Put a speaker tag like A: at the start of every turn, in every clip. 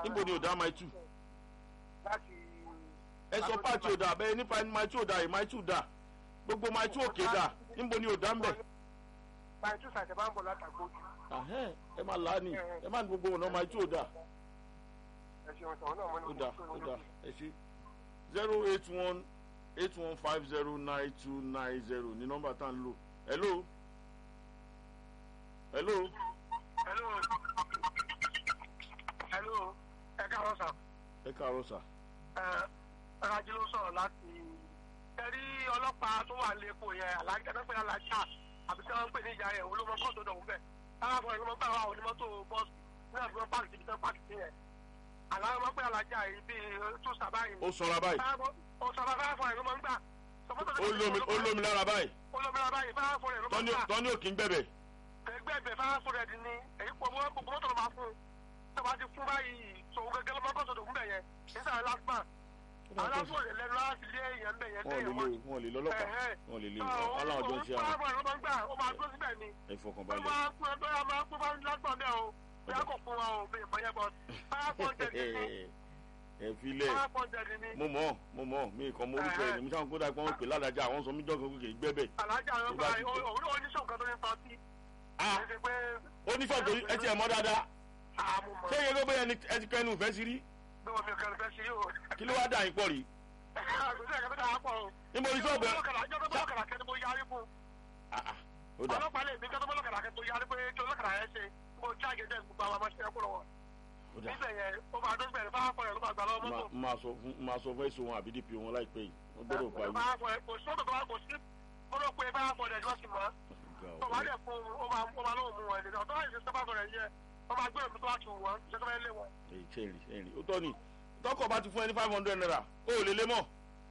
A: níbo ni ò dá máa tù
B: láti.
A: ẹ sọ páàtì ò dà bẹ́ẹ̀ nípa máa tù ò dà máa tù dà gbogbo máa tù òkè dà níbo ni ò dá ń bẹ̀.
B: máa tún sàtẹ̀ bá ń bọ̀ látàgbójú.
A: Ahẹ́n, ẹ máa là á ní ẹ máa ní gbogbo ọ̀nà máa tù ò dà
B: ẹ ṣeun sọ̀rọ̀ náà mo ní
A: ó dà ó dà ẹ ṣe zero eight one eight one five zero nine two nine zero ní nọ́mbà tá à ń lò hello hello
B: hello hello ẹ káàárọ̀ sà
A: ẹ káàárọ̀ sà
B: ẹ rájí ló sọ̀rọ̀ láti ẹ̀rí ọlọ́pàá tó wà lẹ́kọ̀ọ́ yẹn alájà tó ń pè ní alájà àbí tí wọ́n ń pè ní ìyá yẹn olómọ kọ́ọ̀tù ọ̀dọ̀ òun bẹ̀ táwọn afọ ìlú mọ́tò àwọn onímọ́tò bọ́ọ̀sì ní àbí wọ́n pààkì síbi tí wọ́n pààkì sí yẹn àlàyé wọn pé alájà yìí bíi tó sábà yìí
A: ó sanra báyìí
B: ó sọ fún fáfọ ìlú mọ́ ń gbà
A: ó lómi ó lómi lára báyìí
B: olómìnira báyìí fáfọ ìlú mọ́ ń
A: tọ́ni
B: gbà
A: tọ́ni òkì ń gbẹ̀bẹ̀
B: ẹgbẹ́ ìbẹ̀ fáfọ rẹ̀ di ní èyí pọ̀ mọ́ gbogbo mọ́tò ló máa fún un tó bá ti fún báyìí tòun gẹ́gẹ́ ló máa kọ́ sọ̀dọ̀ fún bẹ̀ yẹn nígbà lásìmọ̀ aláfọ̀ rẹ̀ lẹ́nu láti lé èèyàn bẹ̀ yẹn lé
A: wọn ò lè
B: èèyàn
A: lò wọn ò lè lọ́lọ́pàá wọn ò lè lè aláwọ̀ jọ ń ṣe àwọn
B: fáfọ ìlú mọ́ ń gbà ó máa dúró síbẹ̀ ni
A: ẹ
B: ó
A: fọkànbalẹ̀
B: máa pín ọdún yà máa pín fáwọn lágbọ̀n bẹ́ẹ̀ o bí a kò fún wa o bí ìmọ̀ yẹn bọ̀ five hundred ní
A: ẹ filẹ̀
B: five hundred ní
A: mo mọ̀ mo mọ̀ mi kàn mọ orúkọ ẹ̀ ní mi sáwọn kó dà pé wọ́n pè ládàjà àwọn sọ mí jọ́kan kékeré gbẹ́bẹ̀
B: alájà ló
A: Tó bá
B: gba
A: ti-
B: òun ló ní sọ̀kan tó ní tọ́tí
A: ah
B: kì í ṣe pé
A: oníṣọ́ọ̀tò ẹ ti ẹ̀ mọ́ dáadáa
B: àmúmọ̀
A: ṣé iye gbogbo yẹn ni ẹ ti kẹ́nu ìfẹ́ sí rí
B: bí wọn mi ò kẹrin fẹ́ sí yóò
A: kí ló wá dà yín pọ̀ rí
B: àgbẹ̀sẹ̀ kẹfẹ́ dà á pọ̀ o.
A: níbo ní sọ́ọ̀bù ẹ
B: ọjọ́ tó bọ́lọ́kàrà kẹ́ni mo yarí fún
A: Ah, ah, ó dà
B: ọlọ́pàá lè mi kẹ́ni bọ́lọ́kàrà kẹ́ni mo yarí pé kí ọlọ́kàrà yẹn ṣe mo já gẹ́gẹ́ gbogbo àwọn ọmọ ṣẹ́ kúrò wọn.
A: ó dà
B: níbẹ̀ yẹn ó máa dún bẹ̀rẹ̀ fáwọn afọ̀rẹ́ ló máa gbà lọ́wọ́
A: Ma-
B: mọ́tò.
A: máa sọ fún máa sọ fún èso wọn àbí dp wọn láìpẹ́ yìí wọ́n gbọ́dọ̀ gba yìí.
B: Fáwọn afọ̀rẹ́ kò sí ọ̀dọ̀ tó wá kò sí gbọ́dọ̀ pé fáwọn afọ̀rẹ́ ni wọ́n sì mọ́. tó bá dẹ̀ fún ó máa ó máa lóun mú wọn ẹ̀dẹ̀ ọ̀tọ́ àìsí sábà fọ̀rẹ́ yẹ wọ́n máa gbé òmí tó wá tù wọ́n ṣe tó fẹ́ lé wọn.
A: èyí ṣẹ́rìn ṣẹ́rìn ó tọ́ ni tọkọ̀ bá ti fún ẹ ní five hundred naira ó ò lè lé mọ́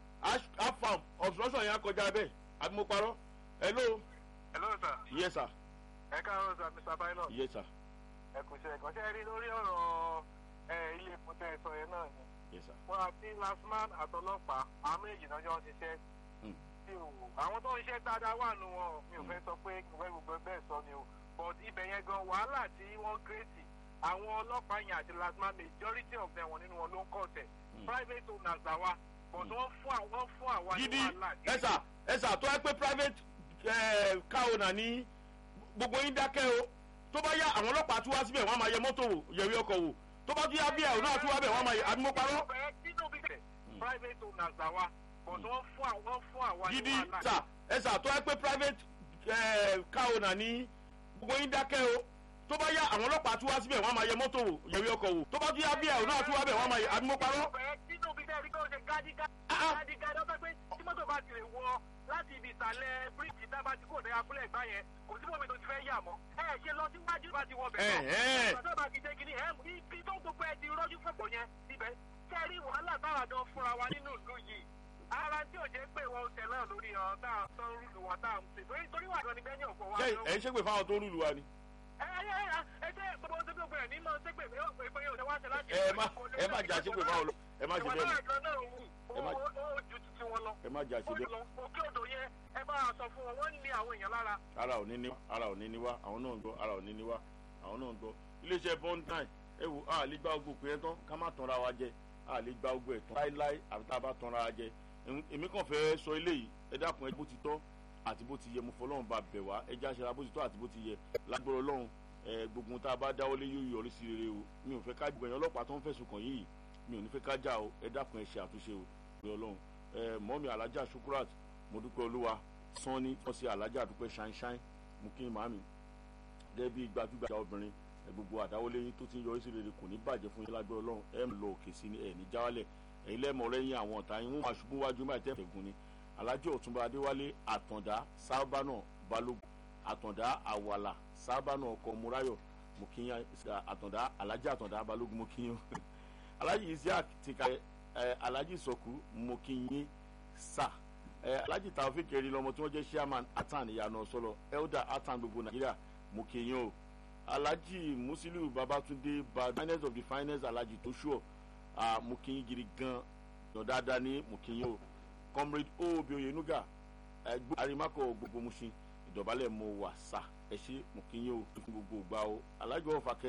A: afam obstruction yẹn á kọjá bẹ́ẹ̀ àbí mo parọ́ hello
B: hello sir
A: yes sir
B: ẹ káàárọ̀ sir mr pilot
A: yes sir
B: ẹ kò ṣe ẹ̀kọ́ ṣe rí lórí ọ̀rọ̀ ilé epo tẹ́ ẹ sọ yẹn náà ni
A: yes sir
B: wọn àti lasman àtọlọ́pàá àwọn méjì náà jọ ń ṣiṣẹ́
A: Hmm.
B: tí o àwọn tó ń ṣiṣẹ́ dáadáa wà nù wọn mi ò fẹ́ sọ pé ìwé gbogbo bẹ́ẹ̀ sọ ni o but ibẹ̀ yẹn gan wàhálà tí wọ́n kírètì àwọn ọlọ́pàá yẹn àti lasman majority of them wọn nínú wọn ló ń kọ̀ tẹ̀
A: Hmm.
B: private owners làwa but wọ́n fún àwọn fún àwa ní
A: gidi
B: wàhálà
A: ẹsà ẹsà tó ẹ pé private eh, car owner ní gbogbo yín dákẹ́ o tó bá yá àwọn ọlọ́pàá tún wá síbẹ̀ wọ́n á máa yẹ mọ́tò wò yẹ̀wé ọkọ̀ wò tó bá tún yá bí ẹ̀ òun náà tún wá bẹ̀ wọ́n á máa yẹ àbí mo parọ́
B: nínú bí tẹ̀ private owners làwa but wọ́n fún àwọn fún àwa ní
A: gidi
B: wàhálà
A: sà ẹsà tó ẹ pé private eh, car owner ní gbogbo yín dákẹ́ o tó bá yá àwọn ọlọ́pàá tún wá síbẹ̀ wọ́n á máa yẹ mọ́tò wò yẹ̀wé ọkọ̀ wò tó bá tún yá bí ẹ̀ òun náà tún wá bẹ̀ wọ́n á máa yẹ àbí mo parọ́
B: nínú bí tẹ̀ rí pé ó ṣe gádígá
A: Ah, ah.
B: gádígá lọ́pẹ́ pé tí mọ́tò bá ti lè wọ láti ibi ìsàlẹ̀ bíríìjì tá a bá ti kó òdòdó abúlé ẹ̀gbá yẹn kò sí mọ́mi tó ti fẹ́ yà mọ́ ẹ ṣe lọ síwájú bá ti wọ bẹ̀
A: Ẹ̀hẹ́n.
B: náà tó bá ti dé kínní ẹ ibi tó gbogbo ẹ ti rọ́jú fọ̀pọ̀ yẹn ibẹ̀ kẹ́rí wàhálà táwa dán fúnra wa nínú ìlú yìí ara tí ò jẹ́ pé wọn tẹ̀ náà lórí ọ̀ tá a tán rúlù wa tá a ń ṣe torí torí wà lọ́ni bẹ́ẹ̀ ní ọ̀pọ̀ wa
A: ṣé
B: lọ́wọ́.
A: ẹ̀ ń ṣègbè fáwọn tó rúlu wa ni
B: ẹ ẹ ẹ ẹ ṣe gbogbo tó gbogbo ẹ̀ ní mọ̀ ṣé pé pé pé yóò ṣe wá ṣe láti.
A: ẹ má ẹ má jà ṣègbè fáwọn lọ- ẹ má ṣe
B: ìwà
A: bẹ́ẹ̀
B: náà
A: mọ́.
B: kan náà wù
A: Ẹ má-
B: ó ó ju titi wọn lọ
A: ẹ má jà ṣe
B: ó
A: bẹ́ẹ̀
B: lọ òkè odò yẹn ẹ bá a sọ fún wọn wọn ní àwọn èèyàn lára.
A: ara ò ní ní ara ò ní ní wá àwọn náà ń gbọ́ ara ò ní ní wá àwọn náà ń gbọ́ iléeṣẹ́ bond nine ẹ wò á lè gba ogbó pé ẹ tán ká má tanra wa jẹ á lè gba ogbó ẹ tán láíláí àbí tá a bá tanra wa jẹ Em- èmi kàn fẹ́ sọ eléyìí ẹ dákun ẹ bó ti tọ́ àti bó ti yẹ mo fọlọ́run bá bẹ̀ wá ẹ já ṣe ara bó ti tọ́ àti bó ti yẹ lágbọ́rọ̀ ọlọ́run ẹ gbogbo ohun tá a bá dáwọ́lé yóò yọrí sí rere o mi ò fẹ́ ká gbẹ̀yìn ọlọ́pàá tó ń fẹ̀sùn kàn yìí mi ò ní fẹ́ ká já o ẹ dákun ẹ ṣe àtúnṣe o pé ọlọ́run ẹ mọ́mi alájà sukurat mo dúpẹ́ olúwa sanni wọ́n ṣe alájà dúpẹ́ ṣáínṣáín mo kí n màmí gẹ́gẹ́ bí gbajúgbajà obìnrin ẹ gbogbo àdáwọlé yín tó ti ń yọrí sí rere kò ní bàjẹ́ fún yín lágbẹ́ ọlọ́run ẹ ń lọ òkè sí ni ẹ ní jáwálẹ̀ ẹ̀yin lẹ́mọ̀ lẹ́yìn àwọn ọ̀tá yín wọ́n máa ṣubú wájú máa tẹ́ fẹ̀gùn ni alájọ ọ̀túnba adéwálé àtàndá sábànà balógun àtàndá àwàlà sábànà ọkọ múráyọ̀ mo kí yín àtàndá alájà àtàndá balógun mo kí yín alájì isiaq ti ka ẹ alájì sọkù mo kí yín sà ẹ alájì taofik eri lọmọ tí wọ́n jẹ́ chairman atan ìyànà sọlọ elder atan gbogbo nàìjíríà mo kí yín o alhaji musiliu babatunde ba finance of the finance alhaji tó ṣùọ mo kí yín gidi gan yàn dáadáa ní mo kí yín o comrade obi oyenuga ẹgbẹ́ arimakọ gbogbo musin ìdọ̀bálẹ̀ mo wà sá ẹ ṣe mo kí yín o fún gbogbo ìgbà o alhaji ọ̀fà kẹ